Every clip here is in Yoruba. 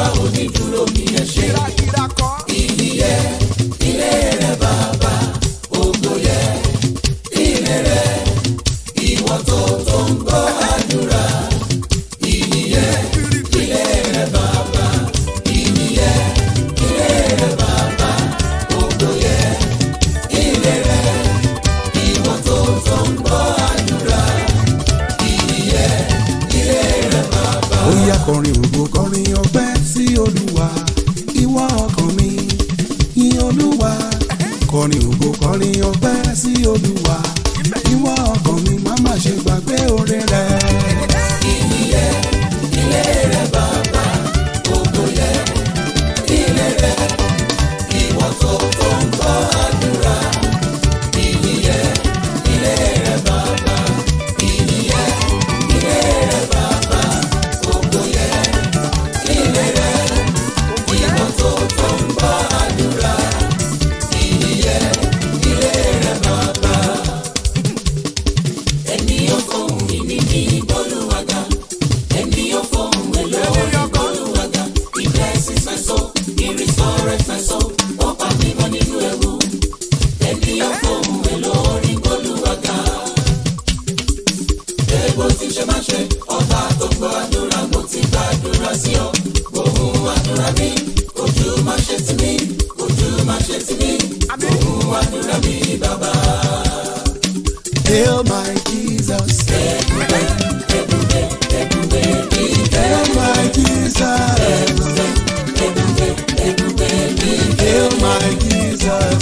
onídùúró mi ẹ ṣé. kírakíra kọ́. Ìyìn yẹ ilé rẹ bàbá, ògo yẹ ilé rẹ, ìwọ tó tó ń gbọ́ àdúrà. Ìyìn yẹ ilé rẹ bàbá, ìyìn yẹ ilé rẹ bàbá, ògo yẹ ilé rẹ, ìwọ tó tó ń gbọ́ àdúrà. Ìyìn yẹ ilé rẹ bàbá. ó yá kọrin ògo kọrin ọpẹ́ sí olúwa ìwọ ọkàn mi yìn olúwa kọrin ògo kọrin ọpẹ́ sí olúwa ìwọ ọkàn mi má má ṣe gbàgbé oore rẹ. Ìyìn yẹ ilé rẹ bàbá, ògo yẹ ilé rẹ, ìwọ tó tó ń gbọ́ àdúrà. Ìyìn yẹ ilé rẹ bàbá, ìyìn yẹ ilé rẹ bàbá, ògo yẹ ilé rẹ, ìwọ tó tó ń gbọ́ àdúrà. Ìyìn yẹ ilé rẹ bàbá. Ẹni yóò fóun ìní ní Olúwaga. Ẹni yóò fóun èlò orin Olúwaga. He blesses my soul, he restores my soul. Ó pa mí mọ́ nínú ewu. Ẹni yóò fóun èlò orin Olúwaga. Èèbó ti ṣe máa ṣe, ọba tó gbọ́ àdúrà mo ti gbàdúrà sí ọ. Gbóhùn àdúrà mi, ojú má ṣe tì mí, ojú má ṣe tì mí. Gbóhùn àdúrà mi bàbá. hail my jesus hail my jesus hail my jesus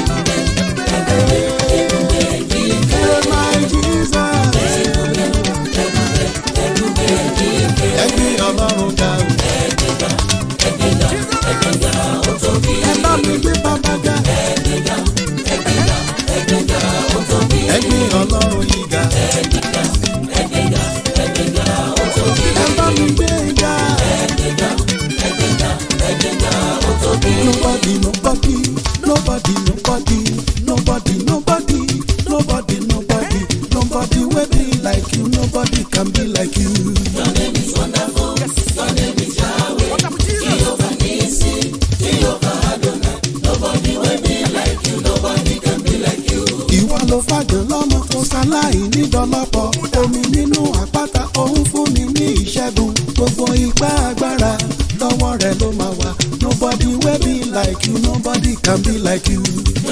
hail my jesus ẹgbẹ́ ọlọ́run ga o. ẹ bá mi gbé bàbá ga. ẹgbẹ́ ọlọ́run yìí ga. ẹ bá mi gbé ga. nobody nobody nobody nobody nobody nobody nobody nobody nobody wey be like you nobody can be like you. ìwọ ló fàjọ lọ́mọ kó sáláì nídọ́lọ́pọ̀ omi nínú àpáta òun fún mi ní ìṣẹ́gun gbogbo ipá agbára lọ́wọ́ rẹ̀ ló máa wà nobody wey be like you nobody can be like you.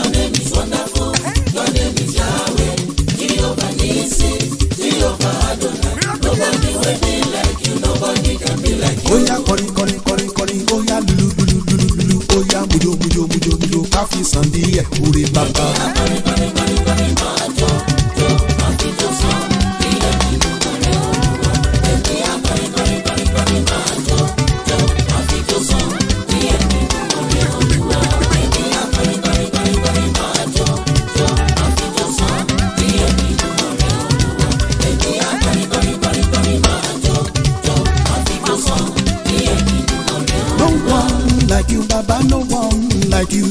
Oya kọrin kọrin kọrin kọrin oya lulu lulu lulu lulu oya mujo mujo mujo mujo káfí sàn díẹ̀ orí bàbá. No one like you, Baba, no one like you.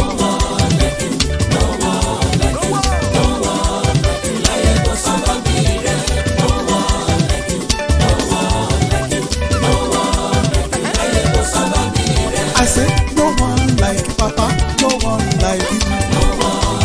I said, no one like Papa, no one like you.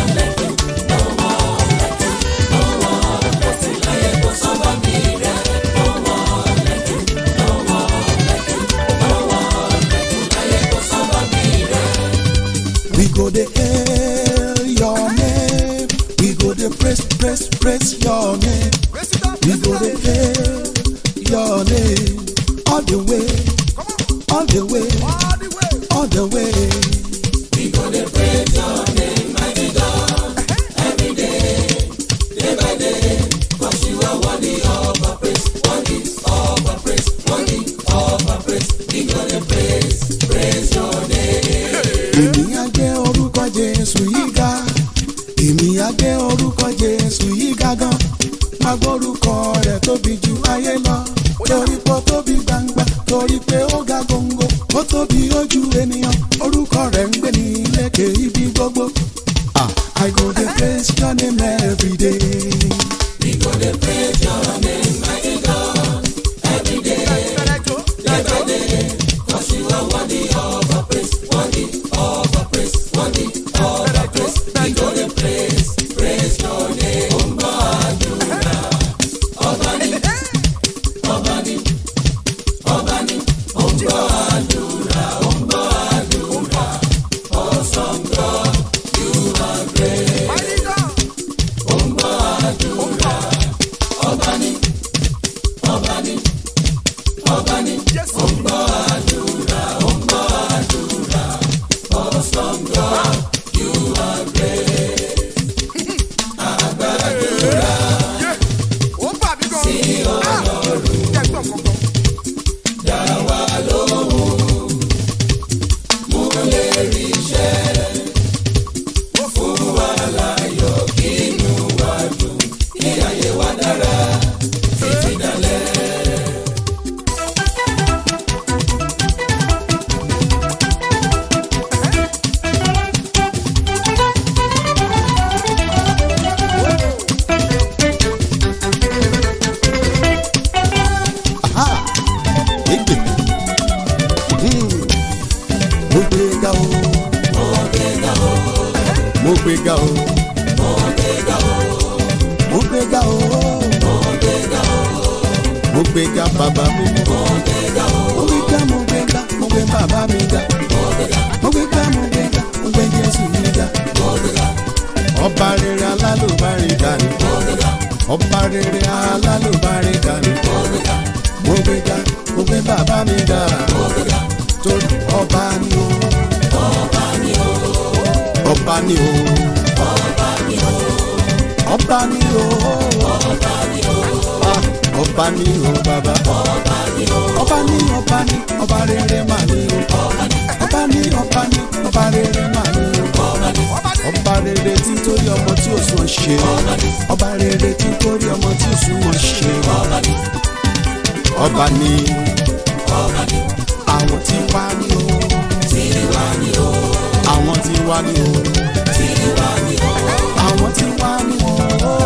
We go the hail your name. We go the praise, praise, praise your name. We go the hail your name. All the way, all the way, all the way. Praise your name. agbórúkọ rẹ̀ tóbi ju ayé lọ torí pé ó tóbi gbangba torí pé ó ga góńgó ó tóbi ojú ènìyàn orúkọ rẹ̀ ń gbé ní lékè ibi gbogbo. Ah, I go dey praise your name every day. Ìbẹ̀rẹ̀ jó. ó bà mí gan. sí ọlọ́run jẹ́ gbọ́n kankan. Aha! Egbe. Hmm. Mo gbé ga o. Mo gbé ga o. Mo gbé ga o. Mo gbé ga o. Mo gbé ga bàbá mi. Mo gbé ga mo gbé ga mo gbé bàbá mi ga. Mo gbé ga mo gbé ga mo gbé Jésù mi ga. Ọba rere alálùbárí dání. Ọba rere alálùbárí dání mo gbé ga mo gbé bàbá mi ga torí ọba ni o ọba ni o ọba ni o ọba ni o Ah, ọba ni o bàbá ọba ni ọba ni ọba rere mà ni o ọba ni ọba ni ọba rere mà ni o ọba rere tí ń torí ọmọ tí ò sún ọ ṣe ọba rere tí ń torí ọmọ tí ò sún ọ ṣe ọba ni àwọn tí wá ní o àwọn tí wá ní o àwọn tí wá ní o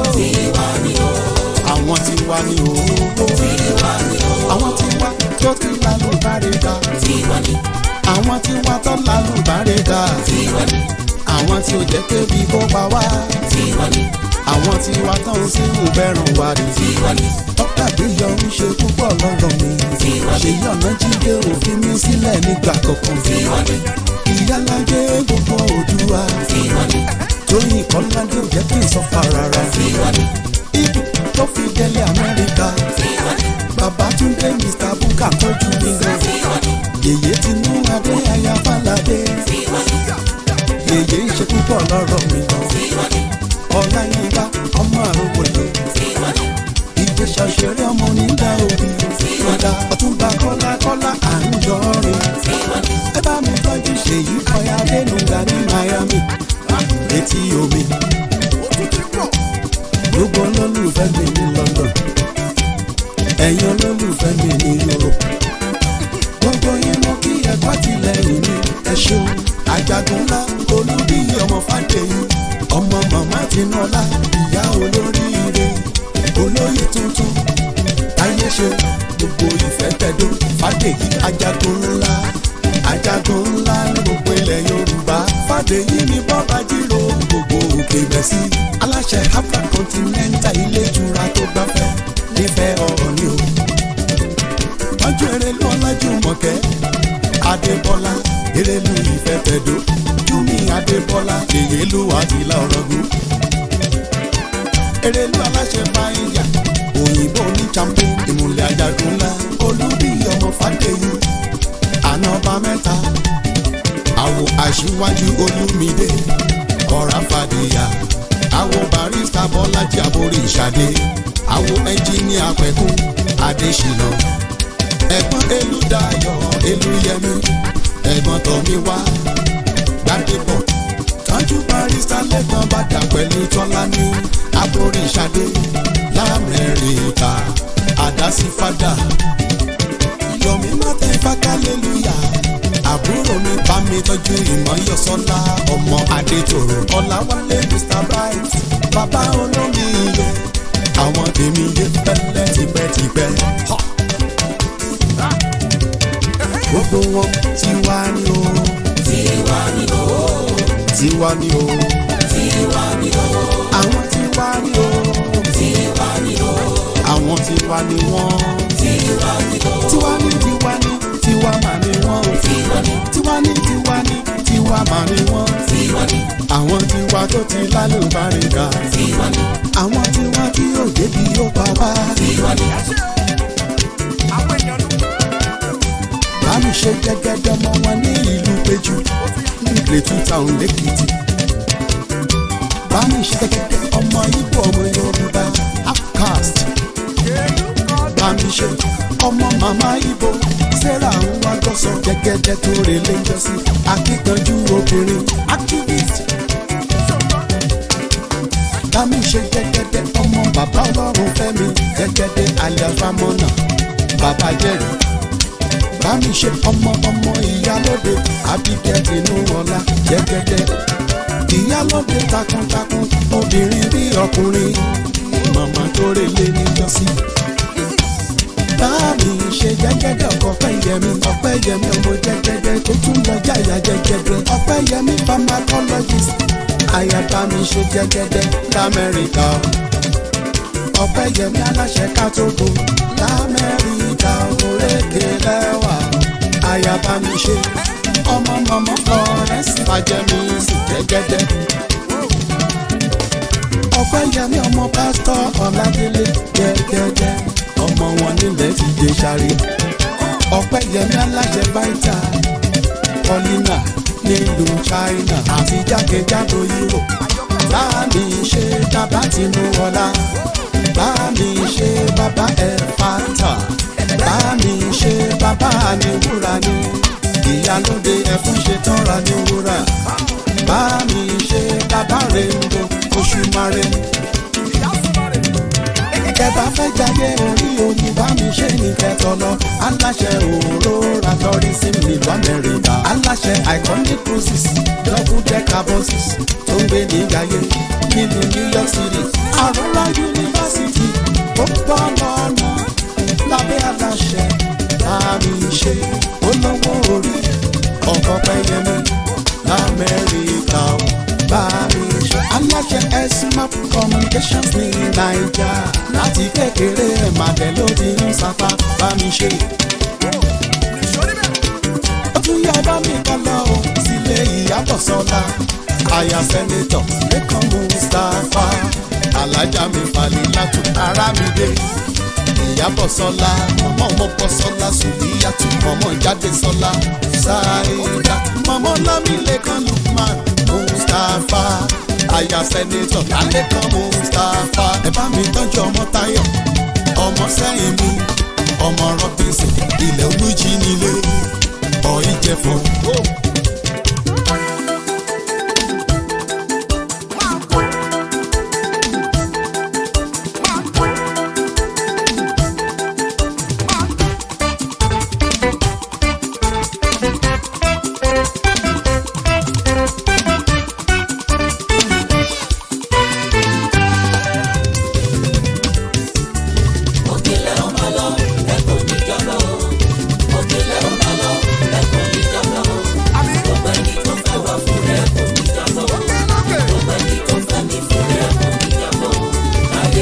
àwọn tí wá ní o àwọn tí wá tó ti lálùbárẹ̀ ga àwọn tí wá tó lálùbárẹ̀ ga àwọn tí ò jẹ́ kébi kó pa wá àwọn tí wá tó ń sí ìbẹ̀rùn wa rí dókítà gbéyọ ń ṣe púpọ̀ lọ́rọ̀ mi ṣèyí ọ̀nà jíde òfin mi sílẹ̀ nígbà kankan ìyálàjẹ gbogbo òdùwà tóyìn kọ́ládé ò jẹ́ kí n sọ fà rárá ibi tó fi délé amẹ́ríkà babatunde mr buka tọ́jú mi gan yèyé tinú adé aya falade yèyé ń ṣe púpọ̀ lọ́rọ̀ mi gan ọláyínká ọmọ àrògbòye ìgbésẹ̀ ṣeré ọmọ onídàá òbí ọ̀dà ọ̀túnba kọ́lá kọ́lá à ń yọrin ẹ bá mi tọ́jú ṣèyí ọ̀yà adénúgà ní miami létí omi gbogbo olólùfẹ́ mi ní london ẹ̀yin olólùfẹ́ mi ní europe gbogbo yín mo kí ẹ̀kọ́ tìlẹ́yìn mi ẹ ṣeun àjàgùn ńlá olúbíyí ọmọ fàdéyìn ọmọ màmá tinúọlá ìyá olóríire olóyè tuntun táyé ṣe gbogbo ìfẹ́ tẹ̀dó fàdéyí àjàgùn ńlá àjàgùn ńlá ní gbogbo ilẹ̀ yorùbá fàdéyí ni bọ́ba jírò gbogbo òkè bẹ́sí aláṣẹ afra continental ilé ìtura tó gbafẹ́ nífẹ̀ẹ́ ọ̀rọ̀ ni o ọjọ́ erelu ọlájúmọ̀kẹ́ adébọ́lá erelu ìfẹ́ tẹ̀dó júmi adébọ́lá èyélú àtìlá ọ̀rọ̀gùn erelu aláṣẹ báyìí òyìnbó ní champion ìmùlẹ̀ ajagun ńlá olúbí ọmọ fàdéyìn ànọ́bà mẹ́ta àwọ̀ aṣíwájú olúmídé ọ̀rá fàdíyà àwọ̀ barista bọ́lájí àborí ìṣàdé àwọ̀ ẹnjíníà pẹ̀kún adésínà ẹ̀gbọ́n elúdayọ̀ elúyẹmí ẹ̀gbọ́n tọ́míwá gbàdébọ̀ tọ́jú barista lẹ́gbọ́n bàdà pẹ̀lú tọ́lání àborí ìṣàdé lamẹ́ríkà àdásífádà yọ̀mí mọ́tẹ́ fákàlélúyà àbúrò mi bá mi tọ́jú ìmọ̀yọ́sọ́lá ọmọ adétòrò ọ̀làwálé mr bright bàbá olómi iye àwọn tèmi yé pẹ́lẹ́ tipẹ́tipẹ́. gbogbo wọn tí tiwa ni o. tiwa ni o àwọn tiwa ni o. tiwa ni o àwọn tiwa ni wọ́n. tiwa ni o tiwa ni tiwa ni tiwa mà ni wọ́n o. tiwa ni tiwa ni tiwa ni tiwa mà ni wọ́n. tiwa ni àwọn tiwa tó ti lálùbáríkà. tiwa ni àwọn tiwa tí yóò débi yóò pa wá. tiwa ni bámi ṣe gẹ́gẹ́dẹ́ ọmọ wọn ní ìlú péjú nílé two town lẹ́kìtì. bámi ṣe gẹ́gẹ́dẹ́ ọmọ ibo ọmọ yorùbá outcast. bámi ṣe ọmọ màmá ibo sarah ń wá gọ́sọ̀ gẹ́gẹ́dẹ́ tó relé ń jọ́sí akíkanjú obìnrin activist. bámi ṣe gẹ́gẹ́dẹ́ ọmọ bàbá ọlọ́run fẹ́mi gẹ́gẹ́dẹ́ aliafamọ́nà bàbá jẹ́rìí bámi ṣe ọmọ ọmọ ìyálóde Abigail inú ọlá jẹgẹdẹ ìyálóde takuntakun obìnrin bí ọkùnrin màmá tó relé níjọ́sí. bámi ṣe jẹgẹdẹ ọkọ Ọpẹ́yẹmí Ọpẹ́yẹmí ọmọ jẹgẹdẹ tó tún lọ jáyà jẹgẹdẹ Ọpẹ́yẹmí pharmacologist àyà bámi ṣe jẹgẹdẹ lamẹ́ríkà Ọpẹ́yẹmí aláṣẹ kátógo lamẹ́ríkà òrékè lẹ́wà ayaba mi ṣe ọmọ mọmọ florence fàjẹmí sì jẹgẹdẹ. Ọpẹ́yẹmí ọmọ pásítọ̀ Ọládélé jẹgẹdẹ ọmọ wọn nílẹ̀ ti dé sáré. Ọpẹ́yẹmí aláṣẹ báìtà Paulina nílùú China àti jákèjádò Europe. Báàmì ṣe bàbá Tinúọlá báàmì ṣe bàbá ẹ̀fàtà báàmì ṣe bàbá àníwúrà ni ìyálóde ẹ̀fún ṣe tọ́ra ní wúrà báàmì ṣe bàbá rèéndo oṣù mare. Kẹ̀bá fẹ́ jáde orí omi bámi ṣe ní kẹtọ lọ. Aláṣẹ òróra tọrí sí nílùú Amẹ́ríkà. Aláṣẹ iconic cruises double decker buses tó ń gbé ní Gàyé nílùú New York City. Àrùnlá yunifásitì ó bọ́ lọ́nà lábẹ́ aláṣẹ bámi ṣe olówó orí ọkọ̀ pẹ́yẹmí lamẹ́ríkà ó bámi ṣe. aláṣẹ esmap communications ní naija láti kékeré ẹ̀ màdẹ́ ló ti ń sapá bámi ṣe. ó tún yá bá mi kọ́ lọ o sílé ìyàbọ̀ sọ́la àyà sẹ́nitọ̀ lẹ́kàn mustapha alájà mi falẹ̀ látò ara mi dé ìyàbọ̀ sọ́la mọ̀mọ́ mọ́pọ̀ sọ́la sùlíyàtú mọ̀mọ́ jáde sọ́la ṣáìdá mọ̀mọ́ lámìlẹ́kan lukman mustapha àyà sẹ́nitọ̀ lálẹ́kan mustapha ẹ bá mi tọ́jú ọmọ táyọ̀ ọmọ sẹ́yìn mi ọmọ robinson ilẹ̀ olújí nílé ọ̀ ìjẹ̀fọ́. òkèlè ọmọ lọ ẹkọ níjọba o òkèlè ọmọ lọ ẹkọ níjọba o gbogbo ẹni tó fẹ́ wá fún rẹ ẹkọ níjọba o gbogbo ẹni tó fẹ́ mi fún rẹ ẹkọ níjọba o ayé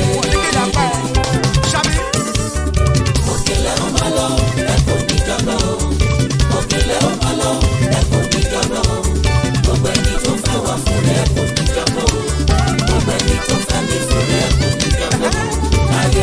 òkèlè ọmọ lọ ẹkọ níjọba o òkèlè ọmọ lọ ẹkọ níjọba o gbogbo ẹni tó fẹ́ wá fún rẹ ẹkọ níjọba o gbogbo ẹni tó fẹ́ mi fún rẹ ẹkọ níjọba o ayé.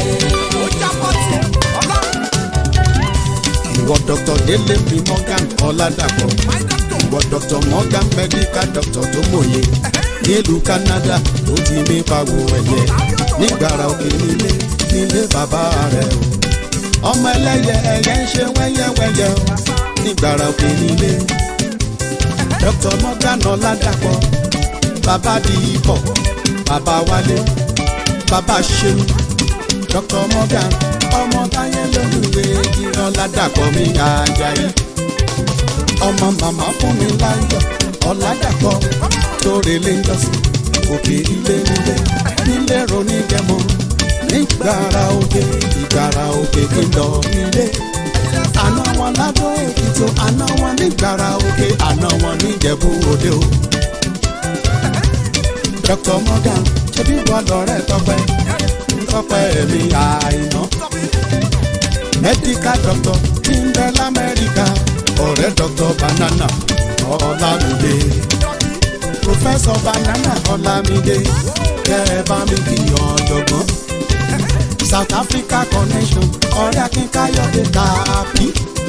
ìwọ dr délé mi morgan ọládàpọ̀ ìwọ dr morgan medical doctor tó mòye nílùú canada ló ti mí pagbo ẹ̀yẹ nígbàrà òkè nílé nílé bàbá rẹ̀ o ọmọ ẹlẹ́yẹ ẹ̀yẹ ń ṣe wẹ́yẹ́wẹ́yẹ́ o nígbàrà òkè nílé dr morgan ọládàpọ̀ bàbá di ipò bàbá wálé bàbá ṣeun dr morgan ọmọ táyé lólùwé ìran ládàpọ̀ mi àjàyí ọmọ màmá fún mi láyọ̀ ọ̀làdàpọ̀ tóore lé ńlọ́sí òkè ilé nílé nílé ronú jẹmọ nígbàrà òkè ìgbàrà òkè kìlọ̀ nílé àná wọn ládó èkìtò àná wọn nígbàrà òkè àná wọn níjẹ̀bú òde o dr morgan ṣebí wà lọ́rẹ́ tọpẹ́ tọpẹ́ mi àìná medical doctor tí ń bẹ lamẹ́ríkà ọ̀rẹ́ dr banana ọlámídé professor banana ọlámídé kẹ́ ẹ bá mi kí ọ̀jọ̀gbọ́n south africa connection ọ̀rẹ́ akínkayọ̀dé tàbí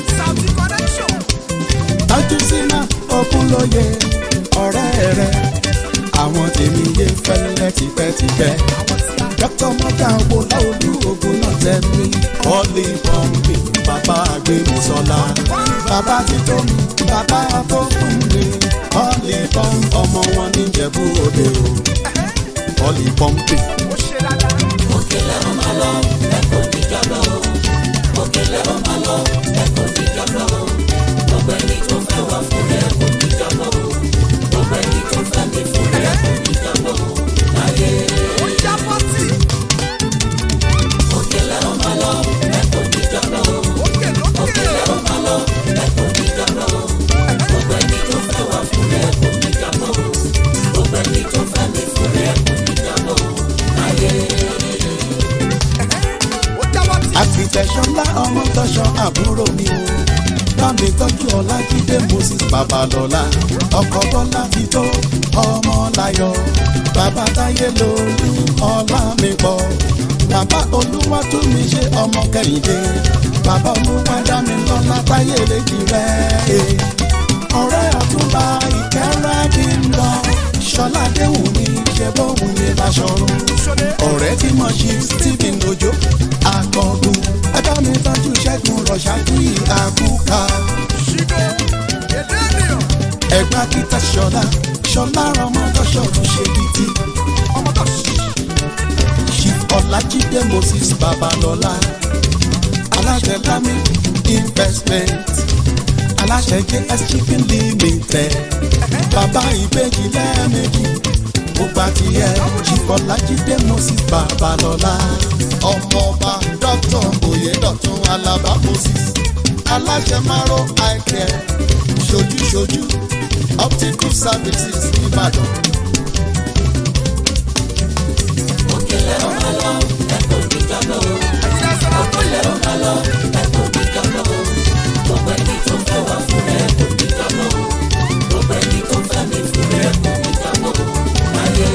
tọ́jú sínú ogunlóye ọ̀rẹ́ rẹ̀ àwọn tèmi yé fẹ́lẹ́ tipẹ́tipẹ́ dr morgan wo láolú ogun náà tẹ́lẹ̀ ọ́lì pọ́ǹpì bàbá agbémisọ́lá bàbá títọ́ mi bàbá tó fún mi ọ́lì pọ́ǹpì ọmọ wọn níjẹ̀bú òde o ọ́lì pọ́ǹpì. òkèlè ó máa lọ ẹ̀kọ́ níjọ́lọ́ òkèlè ó máa lọ ẹ̀kọ́ níjọ́lọ́ gbogbo ẹni tó fẹ́ wá fún rẹ̀ kò níjọ́lọ́ gbogbo ẹni tó fẹ́ mi fún rẹ̀ kò níjọ́lọ́ láyé. òkèlè ó máa lọ ẹ̀kọ́ níjọ́lọ́ òkèlè ó máa lọ ẹ̀kọ́ níjọ́lọ́ gbogbo ẹni tó fẹ́ wá fún rẹ̀ kò níjọ́lọ́ gbogbo ẹni tó fẹ́ mi fún rẹ̀ kò níjọ́lọ́ láyé. àfìtẹ̀sọ́lá ọmọ tọ́ṣọ àbúrò mi o bámi tọ́jú ọlájídé moses babalọ́lá ọkọ̀ bọ́lá ti tó ọmọ láyọ̀ bàbá táyé lolú ọlá mi pọ̀ bàbá olúwa tún mi ṣe ọmọ kẹ́hìndé bàbá olúwa dá mi lọ́lá táyé lèjì rẹ̀ ọ̀rẹ́ ọ̀túnba ìkẹ́rẹ́ kí n lọ ṣọlá déhùn mi ṣe bóun ní láṣọrun ọ̀rẹ́ tí mo ṣe stephen ojo akọgun ẹjọ́ mi tọ́jú ṣẹ́gun rọ̀ṣájú ìhàkúkà ẹ̀gbá kíta ṣọlá ṣọlá ọmọdọ́ṣọ́ tún ṣe bìtì chief ọlájídé moses babalọ́lá aláṣẹ lami investment aláṣẹ js chicken limited bàbá ìbejì lẹ́ẹ̀mejì gbogbo àtìyẹ chief ọlájídé moses babalọ́lá ọmọọba dr oyedotun alaba moses aláṣẹ maro eye care ṣojúṣojú optical services nìbàdàn. òkèlè ó máa lọ ẹ̀kọ́ níjọ́lọ́ òkèlè ó máa lọ ẹ̀kọ́ níjọ́lọ́ gbogbo ẹni tó fẹ́ wá fún rẹ̀ kò níjọ́lọ́ gbogbo ẹni tó fẹ́ mi fún rẹ̀ kò níjọ́lọ́ láyé.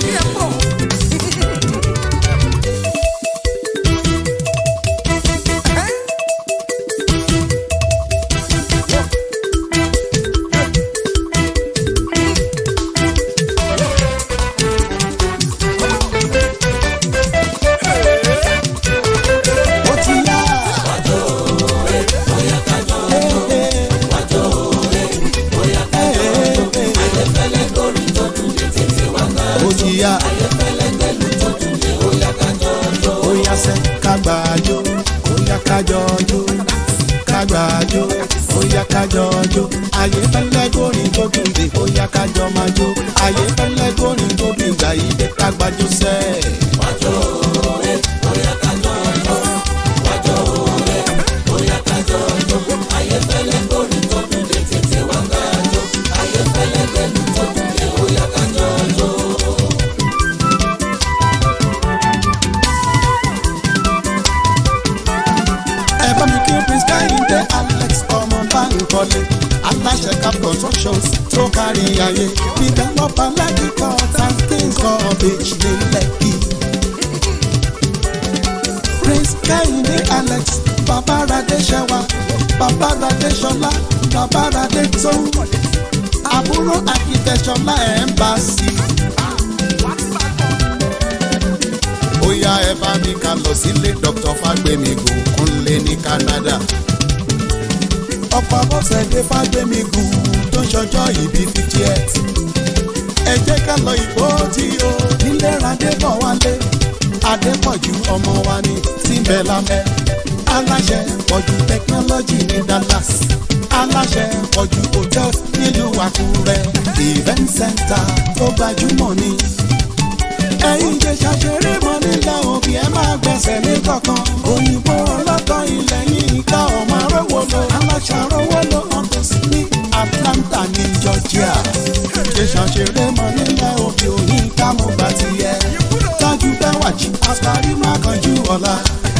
ó ti yá. ó ti yá. ó yá sẹ́ kágbájó ó yá kájọjó kágbájó ó yá kájọjó ayé fẹ́lẹ́ górin tó dùn dé ó yá kájọ máa jó ayé fẹ́lẹ́ górin tó dùn gbà yí dé kágbájó sẹ́ẹ̀. ẹ bá mi kí prince kẹ́hìndé alex ọmọ báńkọ́lé aláṣẹ cap constructions tó kárí ayé developer lẹ́kìkọ́ tankin garbage ní lẹ́kì. prince kẹ́hìndé alex babaradé ṣẹwa babaradé ṣọlá babaradé tó àbúrò akitẹ̀ṣọlá embassy. ó yá ẹ bá mi ká lọ sílé dr fagbemi gòkúnlé ní canada. ọ̀pọ̀ abọ́sẹ̀dé fagbemi gùn tó ń ṣọjọ́ ìbí fifty eight. ẹ jẹ́ ká lọ ìbò tí o nílé radébọ̀ wálé. adépọ̀jù ọmọ wa ní síbẹ̀ lámẹ́. aláṣẹ pọ̀jù technology ní dallas. aláṣẹ pọ̀jù hotels nílùú àkúrẹ́. event center tó gbajúmọ̀ ní ẹ̀yin jẹ́ ṣàṣeré mọ́ nílẹ̀ òbí ẹ máa gbẹ̀sẹ̀ ní kankan. òyìnbó ọlọ́tọ̀ ilẹ̀ yìí ká ọmọ arówó lọ. aláṣàrówó lọ ọ̀tọ̀ sí ní atlanta ní georgia. ṣe ṣàṣeré mọ́ nílẹ̀ òbí òyìn ká àṣàrí má kanjú ọ̀la.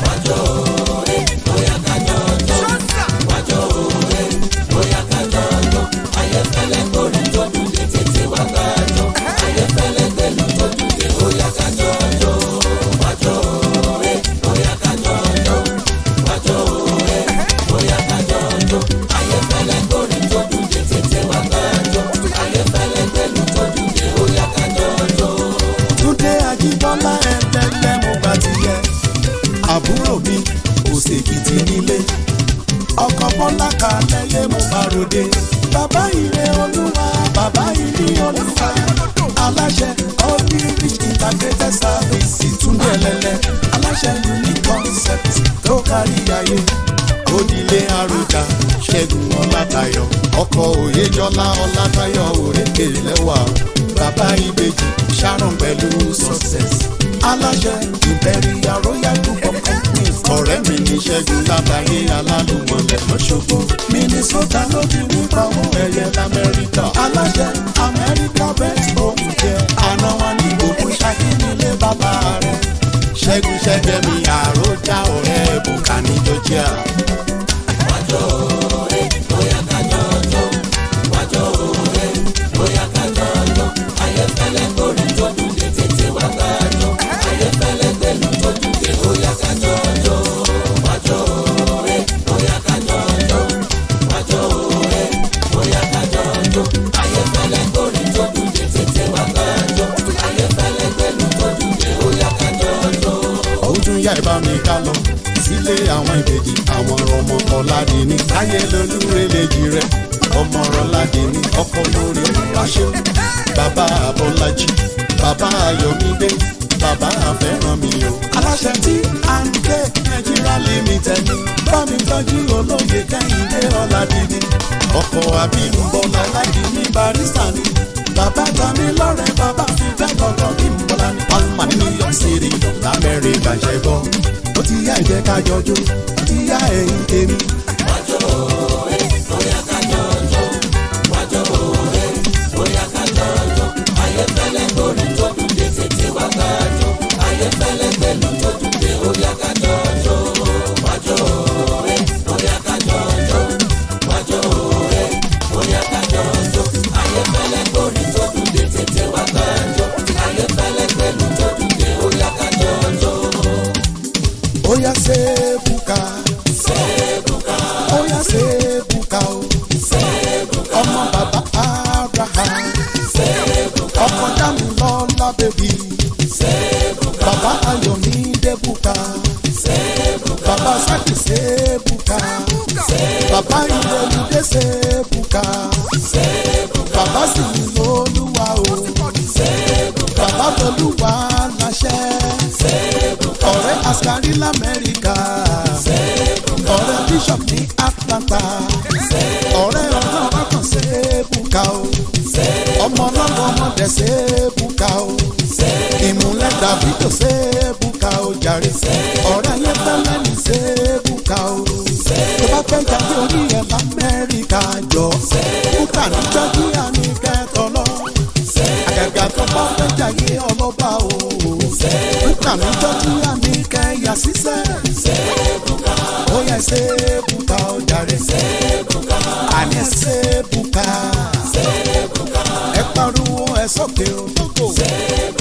túndé ajíbọ́lá ẹ̀ẹ́dẹ́gbẹ́ mo bá ti yẹ. àbúrò mi òsèkìtì nílé. ọkọ̀ bọ́lá kalẹ̀ yé mo bá ròde. bàbá ire olúwa bàbá ilé olúwa. aláṣẹ onírich integrated service túndé ẹlẹ́lẹ́. aláṣẹ unique concept tó kárí ayé. onílé àròjà ṣẹ́gun ọlátayọ̀ ọkọ̀ òyejọ́lá ọlátayọ̀ òrékè lẹ́wà bàbá ìbejì sharon pẹ̀lú success. aláṣẹ imperial royal group of companies ọ̀rẹ́ mi ní ṣẹ́gun lábàáyé alálùmọ̀lẹ̀ lọ́ṣọ́gbó. minnesota ló ti rí pàwọ́ ẹ̀yẹ lamẹ́ríkà. aláṣẹ amẹ́ríkà best home care. àná wọn ní gbogbo ṣákí nílé bàbá rẹ̀. ṣẹ́gun ṣẹ́gbẹ́ mi àròjà ọ̀rẹ́ bùkà ní georgia. ó tún yá ìbá mi ká lọ sílé àwọn ìbejì àwọn ọmọ ọ̀làdìní táyé lolúrelejì rẹ ọmọ ọ̀làdìní ọkọ lórí olùwàṣẹ bàbá abọ́lájì bàbá ayọ̀mídé bàbá àfẹ́rànmi o. aláṣẹ tí à ń gbé nàìjíríà limited ní bámi tọ́jú olóye kẹ́hìndé ọ̀làdìní ọkọ̀ àbímbọ́lá ọ̀làdìní barista ni bàbá tami lọ́rẹ̀ bàbá fi bẹ́ẹ̀ gbọ́dọ̀ bí mbọ́lá ní palma ní new york city lamẹ́ríkà ṣẹ́gbọ́ ó ti yá ìjẹ́ ká jọjú ó ti yá ẹ̀yìn tèmi. Oya sebuka. Sebuka. Oya sebuka o. Sebuka. Ọmọ bàbá Abraham. Sebuka. Ọkọ Dámilọ́lá bèbí. Sebuka. Bàbá Ayọ̀mídé Bùkà. Sebuka. Bàbá Sákì Sebuka. Sebuka. Bàbá Ìrẹ̀lúdé Sebuka. Sebuka. Bàbá Sìnlólúwa o. Sebuka. Bàbá Tolúwa láṣẹ. Sebuka. Ọ̀rẹ́ Askari l'Amẹ́ríkà. Sebuka. Ọ̀rẹ́ Bishop ní Atlanta. Sebuka. Ọ̀rẹ́ ọ̀gá ọkàn Sebuka o. Sebuka. Ọmọ ọlọ́run ọmọdé Sebuka o. Sebuka. Ìmúlẹ̀ Davido Sebuka o jàre. Sebuka. Ọ̀rẹ́ ayé fẹ́lẹ́ ní Sebuka o. Sebuka. Tó bá fẹ́ jáde orí ẹ̀ l'Amẹ́ríkà jọ. Sebuka ní Georgia ní kẹ́tọ́ lọ. Àgàgà tó bá fẹ́ jáde ọlọ́ba o. Sebuka ní Georgia ní kẹ́yà sísẹ́. Sebuka. Ó yẹ Sebuka o jàre. Sebuka. Àní Sebuka. Sebuka. Ẹ pariwo ẹ sókè o. Sebuka.